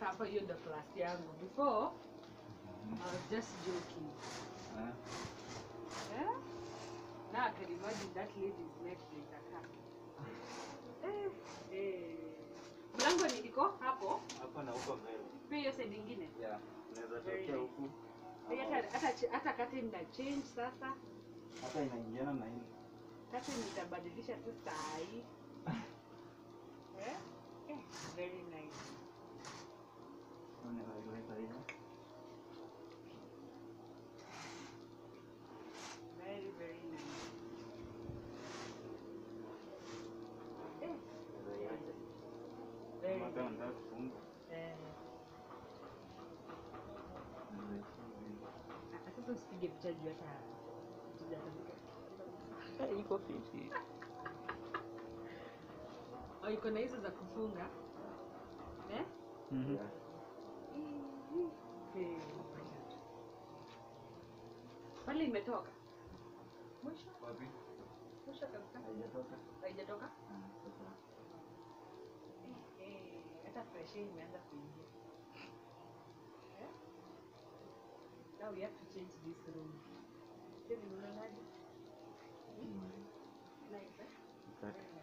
hapa hiyo ndo class yangu before I was just joking Ah, eh? now I can imagine that lady's neck itakaa eh, eh. mlango ni iko hapo hapa na huko mbele. pia hiyo side ingine Yeah, unaweza Very tokea nice. huku. Eh, hata hata ch- hata kati na change sasa Hata inaingiana na hii. kati nitabadilisha tu saa hii eh? eh, very nice Unaweza weka hivi. very very nice eh, Unaweza iacha. very Kama kama nice unataka kufunga, eh. unaweza ifunga hivi. Ah, sasa usipige picha juu hata hatuja- Iko fiti. Oh, iko na hizo za kufunga eh? Mhm. Eh, pale imetoka mwisho Wapi? mwisho kabisa Haijatoka? haijatoka Ah, sasa. Eh, eh, hata fresh air imeanza kuingia Eh? now we have to change this room Hivi unaonaje? Mm. Nice, eh? Mkate.